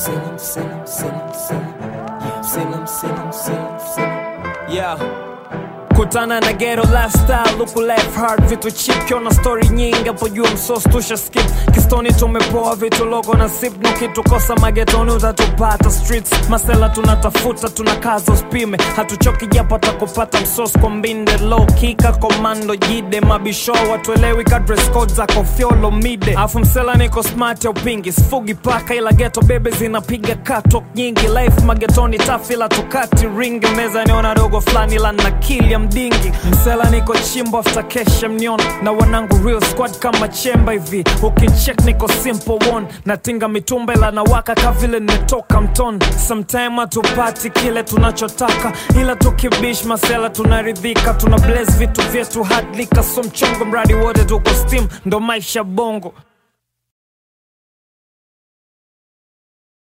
Salem, Salem, Salem, Salem. Yeah, Salem, Salem, Salem, Salem. Yeah. kutana na ghetto lifestyle luku life hard vitu cheap kiona story nyingi hapo juu msos tusha skip kistoni tumepoa vitu logo na sip no kitukosa magetoni utatupata streets masela tunatafuta tunakaza uspime hatuchoki japo atakupata msos kwa mbinde low kika komando jide mabisho watuelewi ka dress code zako fyolo mide afu msela niko smart ya upingi sifugi paka ila geto bebe zinapiga katok nyingi life magetoni tafila tukati ringi meza niona dogo fulani la nakili ya mdingi msela niko chimbo after kesha mniona na wanangu real squad kama chemba hivi ukicheck niko simple one natinga mitumba ila nawaka ka vile nimetoka mtoni sometime hatupati kile tunachotaka ila tukibish masela tunaridhika tuna bless vitu vyetu hadlika so mchongo mradi wote tuko steam ndo maisha bongo